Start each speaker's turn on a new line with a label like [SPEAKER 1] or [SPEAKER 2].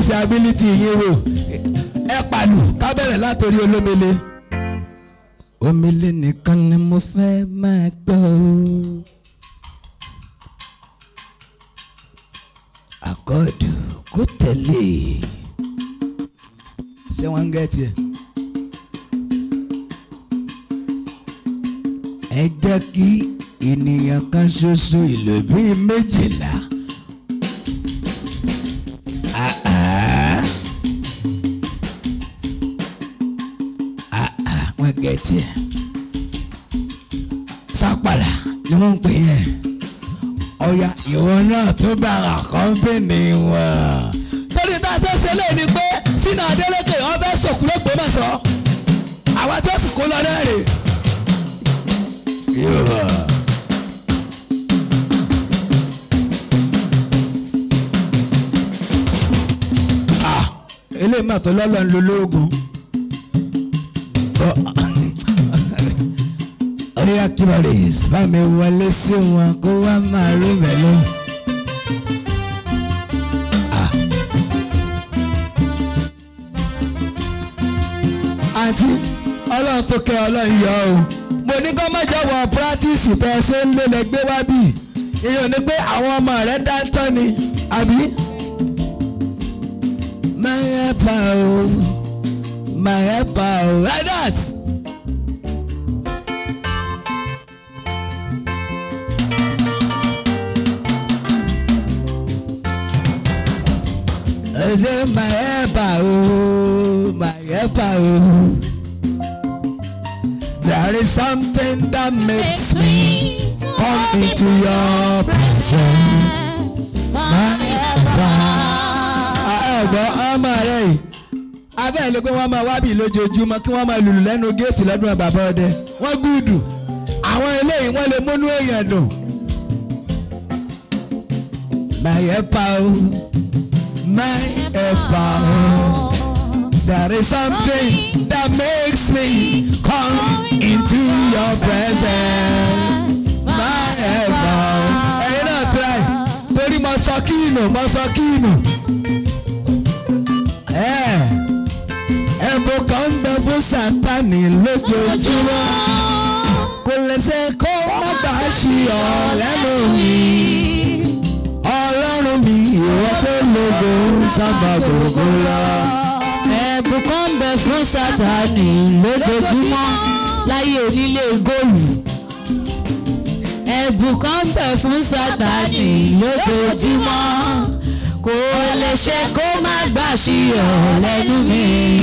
[SPEAKER 1] tẹ̀sí ability yín wò ẹ pàlù ká bẹ̀rẹ̀ látòrí olómele. omele nìkan ni mo fẹ́ máa gbọ́ o. àkọọdù kó tẹ̀lé ṣé wọ́n ń gẹ́ tiẹ̀. ẹ jẹ́ kí ènìyàn kan ṣoṣo ìlò bíi méjìlá. Ah, ah. Ah, ah, wọ́n gẹ́ tiẹ̀. sápàlà ni wọ́n ń pè yẹn ọ̀ya ìwọ náà tó bára kọ́ńpìnì wọn. torí tá a ṣe ṣe lé ní pé sínú adélèké wọn fẹ́ sòkú lóògbé mọ̀sán àwa tó sì kó lọ náà rè. Yorùbá. Ah, eléyìí mà tó lọ́lọ́ ń lo lóògùn. Ọ̀ya kíbọ̀rìs bá mi wọlé sí wọn kó wá máa rí mẹ́lẹ́. àǹtí ọlọ́run tó kẹ́ ọlọ́run yọ o mo ní kó má jẹ́ wọ pírátìsì tẹ́ ẹ ṣe ń lé lẹ́gbẹ́ wá bì ìyẹn ní pé àwọn ọmọ rẹ̀ dáńtọ́ ni àbí. my helper o my helper o like that. ẹ ṣe my helper o my helper o. There is something that makes me come into your presence. My helper. ẹ̀gbọ́n ọmọ rẹ̀ yìí abẹ́ ló pé wọ́n máa wábì lójoojúmọ́ kí wọ́n máa lùlù lẹ́nu géètì lọ́dún bàbá ọdẹ wọ́n gúdù àwọn eléyìí wọ́n lè múnú èèyàn dùn. My helper o my helper o there is something that makes me come into your presence my helper o ẹ̀yin náà try torí mo sọ kíìnù mo sọ kíìnù ẹ̀bùn kan ń bẹ fún sátani lójoojúmọ́ kò lè ṣe kó má gbà á ṣì ọ́ lẹ́nu mi ọlọ́run mi ìwọ tó lógo sábà gbogbo lọ.
[SPEAKER 2] ẹ̀bùn kan ń bẹ fún sátani lójoojúmọ́ láyé onílé góòlù. ẹ̀bùn kan ń bẹ fún sátani lójoojúmọ́ kò lè ṣe kó má gbà sí ọ̀ lẹ́nu mi.